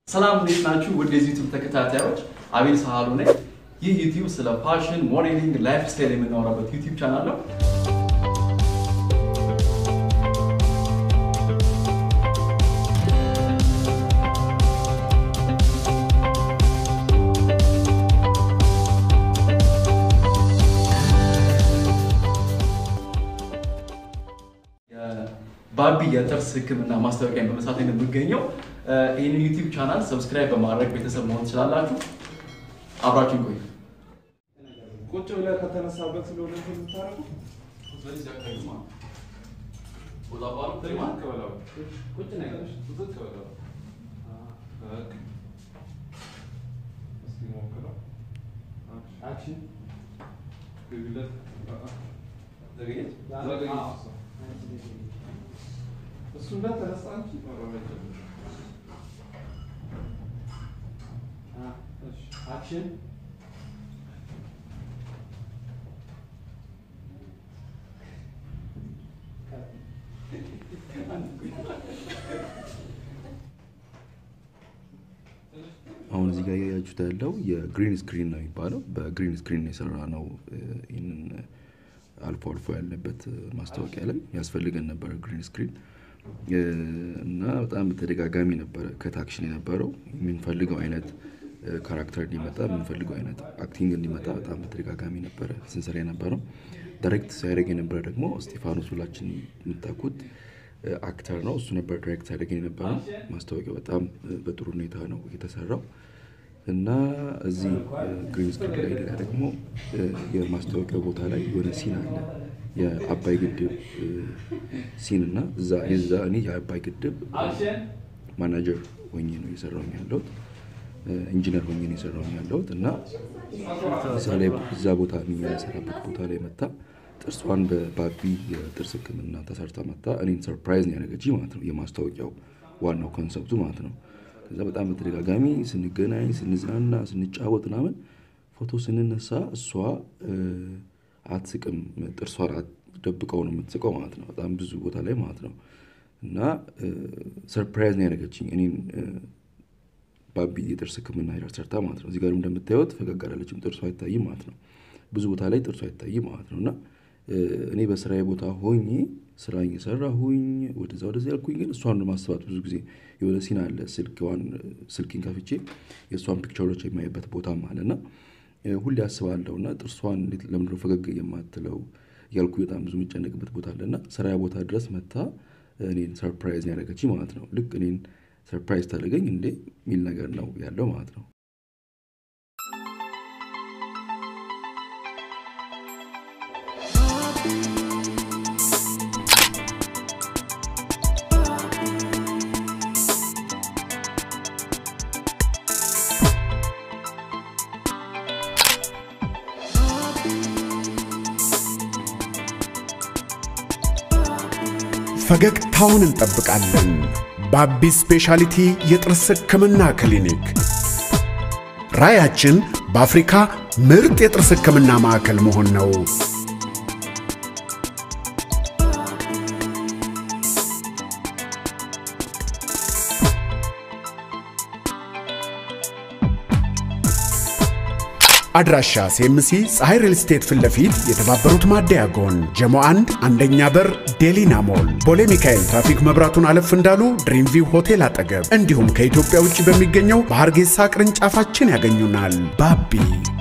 ሰላም እንዴት ናችሁ? ውድ የዚህ ዩቲዩብ ተከታታዮች አቤል ሳህሉ ነኝ። ይህ ዩቲዩብ ስለ ፋሽን፣ ሞዴሊንግ፣ ላይፍ ስታይል የምናወራበት ዩቲዩብ ቻናል ነው። ባቢ የጥርስ ሕክምና ማስታወቂያን በመስራት ላይ ነው የምገኘው። ይህንን ዩቲዩብ ቻናል ሰብስክራይብ በማድረግ ቤተሰብ መሆን ትችላላችሁ። አብራችሁን ቆዩ። ቁጭ ብለህ ከተነሳበት ስለሆነ እንትን የምታደርገው ቁጭ ነገር ዝቅ በለው። በቃ። እስኪ ሞክረው። አክሽን ግቢለት። ዘገየች? ዘገየች እሷ። እሱ እንደተነሳ አንቺ መራመድ ጀምር። እሺ፣ አክሽን አሁን እዚህ ጋር ያያችሁት ያለው የግሪን ስክሪን ነው የሚባለው። በግሪን ስክሪን የሰራ ነው። ይህንን አልፎ አልፎ ያለበት ማስታወቂያ ላይ ያስፈልገን ነበረ ግሪን ስክሪን እና በጣም በተደጋጋሚ ነበረ ከታክሽን የነበረው የምንፈልገው አይነት ካራክተር እንዲመጣ የምንፈልገው አይነት አክቲንግ እንዲመጣ በጣም በተደጋጋሚ ነበረ ስንሰራ የነበረው። ዳይሬክት ሲያደርግ የነበረ ደግሞ ስቴፋኖስ ሁላችን የምታውቁት አክተር ነው። እሱ ነበር ዳይሬክት ሲያደርግ የነበረው። ማስታወቂያው በጣም በጥሩ ሁኔታ ነው የተሰራው እና እዚህ ግሪን ስክሪን ላይ ሌላ ደግሞ የማስታወቂያው ቦታ ላይ የሆነ ሲን አለ የአባይ ግድብ ሲን እና እዛ የዛ እኔ የአባይ ግድብ ማናጀር ሆኜ ነው እየሰራሁኝ ያለሁት ኢንጂነር ሆኜ ነው የሰራሁኝ ያለሁት እና እዛ ላይ እዛ ቦታ የሚሰራበት ቦታ ላይ መታ ጥርሷን በባቢ የጥርስ ሕክምና ተሰርታ መታ እኔን ሰርፕራይዝ ነው ያደረገችኝ ማለት ነው። የማስታወቂያው ዋናው ኮንሰፕቱ ማለት ነው። ከዛ በጣም በተደጋጋሚ ስንገናኝ፣ ስንዝናና፣ ስንጫወት ምናምን ፎቶ ስንነሳ እሷ አትስቅም፣ ጥርሷን ደብቀው ነው የምትስቀው ማለት ነው። በጣም ብዙ ቦታ ላይ ማለት ነው እና ሰርፕራይዝ ነው ያደረገችኝ እኔን ባቢ የጥርስ ሕክምና ሄዳ ሰርታ ማለት ነው። እዚህ ጋር እንደምታዩት ፈገግ አላለችም፣ ጥርሷ አይታይም ማለት ነው። ብዙ ቦታ ላይ ጥርሷ አይታይም ማለት ነው እና እኔ በስራዬ ቦታ ሆኜ ስራ እየሰራሁኝ ወደዛ ወደዚ ያልኩኝ፣ ግን እሷን ለማስባት ብዙ ጊዜ የሆነ ሲን አለ ስልክዋን ስልኪን ከፍቼ የእሷን ፒክቸሮች የማይበት ቦታም አለ እና ሁሌ አስባለሁ እና ጥርሷን እንዴት ለምንድነው ፈገግ የማትለው እያልኩ በጣም ብዙ የሚጨነቅበት ቦታ አለ እና ስራ ቦታ ድረስ መታ እኔን ሰርፕራይዝ ያደረገች ማለት ነው። ልክ እኔን ሰርፕራይዝ ታደረገኝ እንዴ የሚል ነገር ነው ያለው ማለት ነው። ፈገግታውን እንጠብቃለን። ባቢ ስፔሻሊቲ የጥርስ ሕክምና ክሊኒክ ራያችን በአፍሪካ ምርጥ የጥርስ ሕክምና ማዕከል መሆን ነው። አድራሻ ሴምሲ ፀሐይ ሪል ስቴት ፊት ለፊት የተባበሩት ማደያ ጎን ጀሞ አንድ አንደኛ በር ዴሊና ሞል ቦሌ ሚካኤል ትራፊክ መብራቱን አለፍ እንዳሉ ድሪምቪው ሆቴል አጠገብ እንዲሁም ከኢትዮጵያ ውጭ በሚገኘው በሐርጌሳ ቅርንጫፋችን ያገኙናል። ባቢ